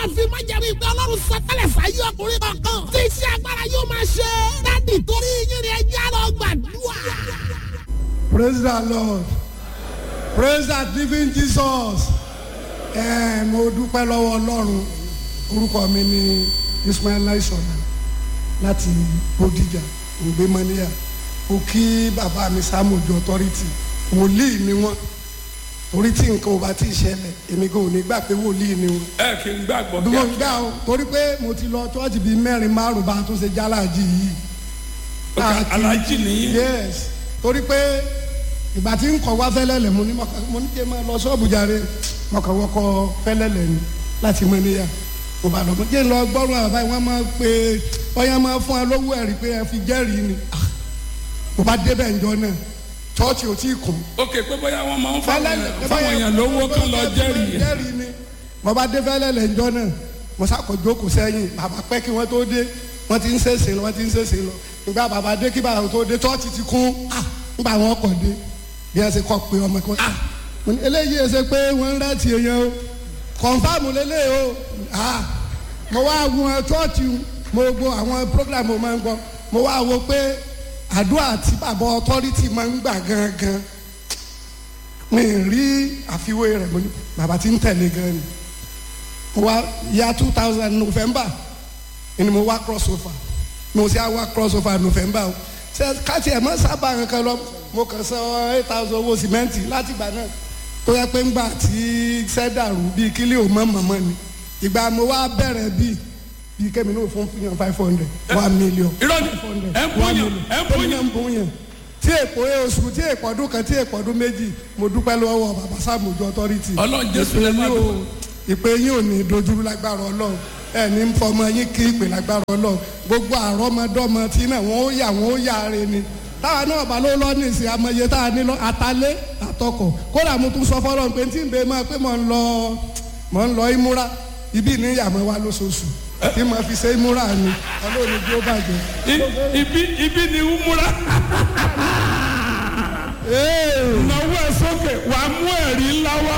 máa fi májẹ̀mú ìgbẹ́ ọlọ́run sọtẹ́lẹ̀ sáyé ọkùnrin kankan. tí iṣẹ́ agbára yóò máa ṣe. dádì torí yín ni ẹjẹ́ lọ gbàdúrà. praise the lord praise the living jesus ẹ mo dúpẹ́ lọ́wọ́ ọlọ́run orúkọ mi ni ismail aisona láti bodijà ògbémọ́níyà mo kí bàbá mi sámójú authority wòlíì ni wọ́n torí tí nǹkan ò bá ti ṣẹlẹ̀ èmi kò ní gbà pé wòlíì ni wọ́n ẹ kì í gbàgbọ́ bí kí mo gbà o torí pé mo ti lọ chọ́ọ̀chì bíi mẹ́rin márùn-ún bá a tún ṣe jálàjì yìí a alájí nìyí yes torí pé ìgbà tí ń kọ wá fẹ́lẹ́lẹ̀ mo ní mọ̀ká- mo ní kí n máa lọ ṣọ́ọ̀bù jàre mọ̀kànwọ́kọ fẹ́lẹ́lẹ̀ ni láti mọ níyà mo bá lọ mo jẹ́ ń lọ gbọ́rùn àbá yìí wọ́n máa pe ọyá máa fún wa lówó ẹ̀rí pé ẹ fi jẹ́rìí ni Ah, mo bá débẹ̀ ǹjọ́ náà chọ́ọ̀chì ò tí ì kún ok pé bóyá wọn máa ń fáwọn èèyàn- fáwọn èèyàn lówó kán lọ jẹ́rìí jẹ́rìí ni mo bá dé fẹ́lẹ́lẹ̀ ǹjọ́ náà mo sàkójó kò sẹ́yìn bàbá pẹ́ kí wọ́n tó dé wọ́n ti ń ṣèṣe lọ wọ́n ti ń ṣèṣe lọ ìgbà bàbá dé kí bàbá tó dé chọ́ọ̀chì ti kún ah nígbà wọn kọ̀ dé bí ẹ ṣe kọ́ pé ọmọ kan ah mo ní eléyìí ẹ ṣe pé wọ́n ń rántí èèyàn o kọ̀ǹfàmù lélẹ̀ o ah mo wá wọn chọ́ọ̀chì mo gbọ́ àwọn program mo máa ń gbọ́ mo wá wo pé àdúrà tí bàbá authority máa ń gbà gangan mi ì rí àfiwé rẹ̀ mo ní bàbá tí ń tẹ̀lé gan ni mo wá ya two thousand november ni mo wá cross over mo ṣe á wá cross over november o ṣe káàtì ẹ̀ mọ́ sábà kankan lọ mo kàn san eight thousand owó sìmẹ́ǹtì láti ìgbà náà tó yẹ pé ńgbà tí iṣẹ́ dàrú bíi kílí ò mọ́ mọ́mọ́ ni ìgbà mo wá bẹ̀rẹ̀ bíi bíi kẹ́mi náà fún fún five hundred one million irọ́ ni five hundred ẹ ń bóyàn ẹ ń tẹ́mi bóyàn náà ń bóyàn tí èpò oṣù tí èpò ọdún kan tí èpò ọdún méjì mo dúpẹ́ lọ́wọ́ bàbá sàmójú authority ọlọ́run jésù lè máa yín dùn. ò ìpè yín ò ní dojúrú lágbára ọlọ́run ẹ ní ń fọmọ yín kí ìpè lágbára ọlọ́run gbogbo àrọ́mọdọ́mọ tí náà wọ́n ó yà wọ́n ó yà re ni táwa náà bá ló lọ ní ìsìn amọye tá a ní lọ àtàlé àtọkọ kódà mo tún sọ fọlọ́run pé tí ń bẹ máa pé mo ń lọ mo ń lọ ìmúra ibi ní ìyàmọ́ wa lóṣooṣù tí mo fi ṣe ìmúra ni ọlọ́run ní bí ó bàjẹ́. I- ibi ibi ni umura náwó ẹ sókè wà á mú ẹ̀rí ńlá wá.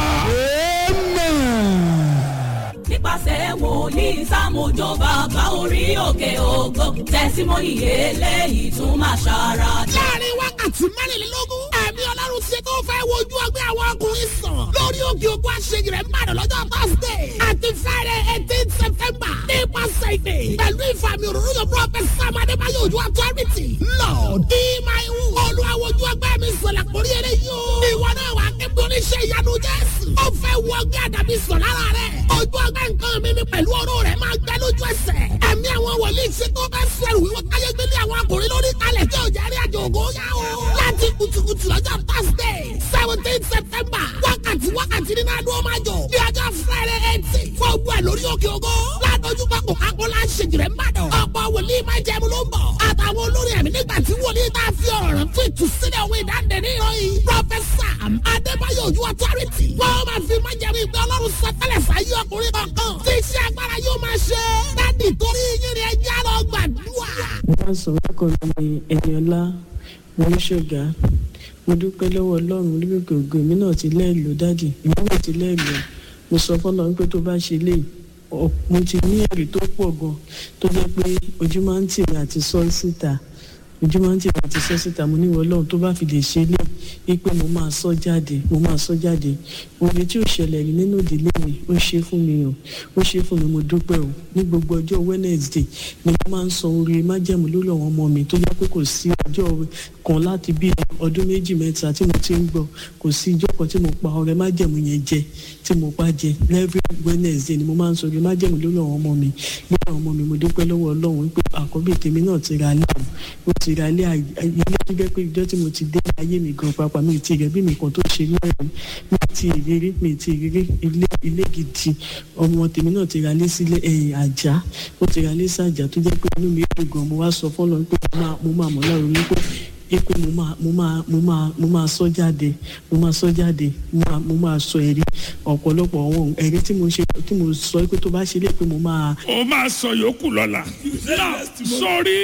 nípasẹ̀ wòlíì sàmójó bàbá orí òkè ògo tẹ̀símọ́nì eléyìí tún máa ṣara dá. láàrin wákàtí mẹ́rìnlélógún ẹ̀mí ọlọ́run ṣe tó fẹ́ wojú ọgbẹ́ àwọn ọkùnrin sàn lórí òkè òkú àṣeyìí rẹ̀ ń bàdàn lọ́jọ́ thursday àti friday eighteen september nípasẹ̀ ìpè pẹ̀lú ìfàmì òróró yóò prophet sam adébáyọ̀ ojú authority lord be my own olùwàwọ̀jú ọgbẹ́ mi sọ̀lá kórí eré yóò ìwọ náà wà kébí oníṣẹ́ ìyanu jésù ó fẹ́ wọ ọgbẹ́ àdàbí sọ̀ lára rẹ̀ ojú ọgbẹ́ nǹkan mi ni pẹ̀lú ọ̀rọ̀ rẹ̀ máa gbẹ lójú ẹsẹ̀ ẹ̀mí àwọn wòlíì ṣe tó fẹ́ sẹ̀rù wíwọ́ káyé gbélé àwọn akùnrin lórí kalẹ̀ tí ò jẹ́rí àjò ògo yá o. láti kùtùkùtù lọ́jọ́ thursday seventeen september wákàtí wákàtí nínú adúlọ́ máa jọ ní ọjọ́ friday eighteen fún ogun ẹ̀ lórí òkè ògo ládójú pápọ̀ akọ́lá ṣèjìrẹ́ ńbàdàn ọ̀pọ̀ wòlíì máa jẹun ló ń bọ̀ àtàwọn olórí ẹ̀mí nígbà tí wòlíì tá a fi ọ̀rọ̀ rẹ̀ fún ìtúsílẹ̀ òwe ìdáǹdè ní ìròyìn professor adébáyọ̀ ojú authority wọ́n máa fi máa jẹun ìgbẹ́ ọlọ́run sọtẹ́lẹ̀ sáyé ọkùnrin kankan tí iṣẹ́ agbára yóò máa ṣe dádì torí yín ni ẹjẹ́ lọ gbàdúrà. mo bá sọ orúkọ mi ní ẹniọlá mọ́ṣọ́gà mo dúpẹ́ lọ́wọ́ ọlọ́run lórí gbogbo èmi náà ti lẹ́ẹ̀lò dáàdì èmi náà ti lẹ́ẹ̀lò mo sọ fọlọ́run pé tó bá ṣe lè ọ- mo ti ní ẹ̀rí tó pọ̀ gan tó jẹ́ pé ojú máa ń tì mí àti sọ síta ojú máa ń tì mí àti sọ síta mo ní ìwọ ọlọ́run tó bá fi lè ṣe lè wípé mo máa sọ jáde mo máa sọ jáde oore tí ò ṣẹlẹ̀ rí nínú ìdílé mi ó ṣe fún mi o ó ṣe fún mi mo dúpẹ́ o ní gbogbo ọjọ́ wednesday ni mo máa ń sọ oore májẹ̀mú lórí àwọn ọmọ mi tó yẹ pé kò sí ọjọ́ kan láti bí ọdún méjì mẹ́ta tí mo ti ń gbọ́ kò sí ìjọ kan tí mo pa ọrẹ májẹ̀mú yẹn jẹ tí mo pa jẹ every wednesday ni mo máa ń sọ oore májẹ̀mú lórí àwọn ọmọ mi lórí àwọn ọmọ mi mo dúpẹ́ lọ́wọ́ ọlọ́run wípé àkọ́bí tèmi náà ti ra ilé o ó ti ra ilé àyè- ilé tó jẹ́ pé ìjọ tí mo ti dé ayé mi gan pàápàá mi ì tí rẹ̀ bí mi kan tó ṣe mẹ́rin mi ì tí ìrírí mi ì tí ìrírí ilé ilé gidi ọmọ tèmi náà ti ra ilé sílé ẹ̀yìn àjà ó ti ra ilé sí àjà tó jẹ́ pé inú mi dùn gan mo wá sọ fọ́lọ́ pé mo máa- mo máa mọ̀ láàrú wípé ipe mo máa mo máa mo máa mo máa sọ jáde mo máa sọ jáde mo máa mo máa sọ ẹ̀rí ọ̀pọ̀lọpọ̀ àwọn ẹ̀rí tí mo ṣe tí mo sọ pé tó bá ṣe lé pé mo máa o máa sọ yòókù lọ́la. náà sórí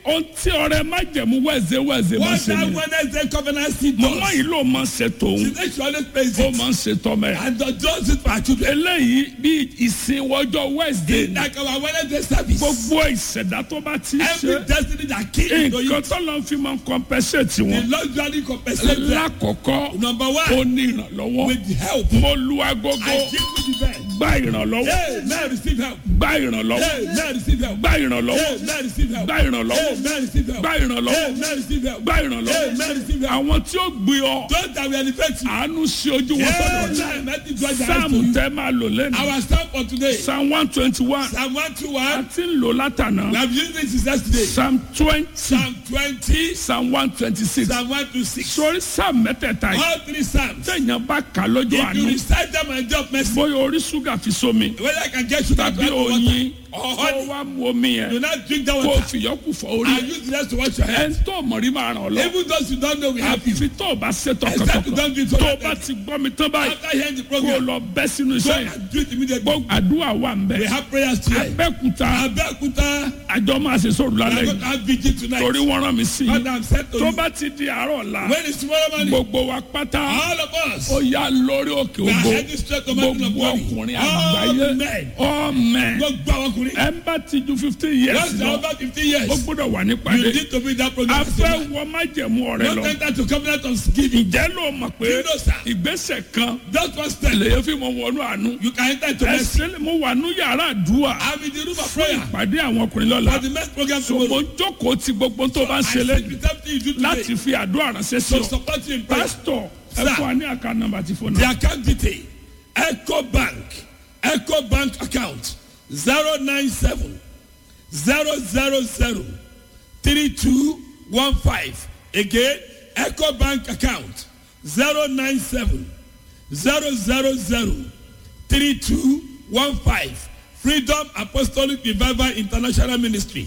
ohun tí ọrẹ májẹ̀mú wẹ̀zẹ̀ wẹ̀zẹ̀ máa What ṣe that ni. Wednesday covenant seed mọ̀mọ́ does. yìí ló máa ń ṣe tòun She said she always prays ó it. máa ń ṣe tọ́mẹ̀. And does does it for her children. eléyìí bí ìsìn ọjọ́ wednesday ni. Like our Wednesday service. gbogbo ìṣẹ̀dá tó bá ti Every ṣe destiny that came to nǹkan you. tó lọ fi máa ń compensate The wọn. Lord usually compensate them. lákọ̀ọ́kọ́ Number ó one, ní ìrànlọ́wọ́ with help. mo lu agogo I give you the best. gba ìrànlọ́wọ́ Hey, man, receive help. gba ìrànlọ́wọ́ Hey, man, receive help. gba ìrànlọ́wọ́ Hey, man, receive help. gba ìrànlọ́wọ́ Hey, man, receive help. gba ìrànlọ́wọ́ Hey, man, receive help. gba Hey, ìrànlọ́wọ́ man, receive help. àwọn tí ó gbé ọ Those that will elevate you. àánú sí ojú wọn Hey, sọ́dọ̀ man, let it draw the eyes to sáàmù you. tẹ́ máa lò lẹ́nu Our psalm for today. psalm one twenty one Psalm a 121. ti ń lò látànà We have used this since yesterday. psalm twenty Psalm 20. psalm one twenty six Psalm 126. sórí psalm mẹ́tẹ̀ẹ̀ta yìí All three psalms. tẹ̀yàn bá kà lọ́jọ́ If you àánú recite them and drop mercy, bóyá orí ṣúgà fi sómi whether I can get you that tàbí water oyin or kó honey, wá mu omi do yẹn not drink that kó o water. fìyọ́kù fọ orí And use the rest to wash your ẹ̀ hands. ń tó mọ̀rí máa ràn ọ́ lọ. Even those who don't know, we have you. àfi tó o bá ṣe Except you tọkàntọkàn don't do it for tó o that bá time. ti gbọ́ mi tán báyìí After hearing the kó o program, lọ bẹ́ sínú go iṣẹ́ yẹn and do it immediately. gbogbo àdúrà wà ń We bẹ̀ have prayers today. abẹ́kúta Abeokuta, àjọ máa ṣe sóòrù we lálẹ́ are going yìí to have vigil tonight. torí wọ́n rán mi sí i What I'm said to tó you. bá ti di àárọ̀ ọ̀la When is tomorrow morning? gbogbo wa pátá All of us. ó yá lórí òkè We are ògo heading straight to mountain of gbogbo glory. ọkùnrin All àgbáyé men. ọmọ Gbogbo àwọn ọkùnrin. ẹ ń bá ti ju fifteen years Once you are lọ over fifty ó years, gbọ́dọ̀ wà you nípàdé need to be in that a program. fẹ́ wọ májẹ̀mú ọ̀rẹ́ Don't lọ enter to covenant of giving. ǹjẹ́ ló mọ̀ pé You know, sir. ìgbésẹ̀ kan Just one step. lèyẹ fi mọ wọnú àánú You can enter into mercy. ẹsẹ̀ mo wà ní yàrá àdúrà I'm in the room of fún prayer ìpàdé àwọn ọkùnrin lọ́la for the next program so mo tomorrow. jókòó ti gbogbo tó bá ń I ṣe sit lẹ́yìn with everything you do today láti fi àdúrà ránṣẹ́ sí to ọ support you in prayer. pásítọ̀ ẹ Sir. fún wa ní àká nọ́mbà tí fóònù The account detail Eco Bank Eco Bank account zero nine seven zero zero zero three two one five again Eco Bank account zero nine seven zero zero zero three two one five Freedom Apostolic Revival International Ministry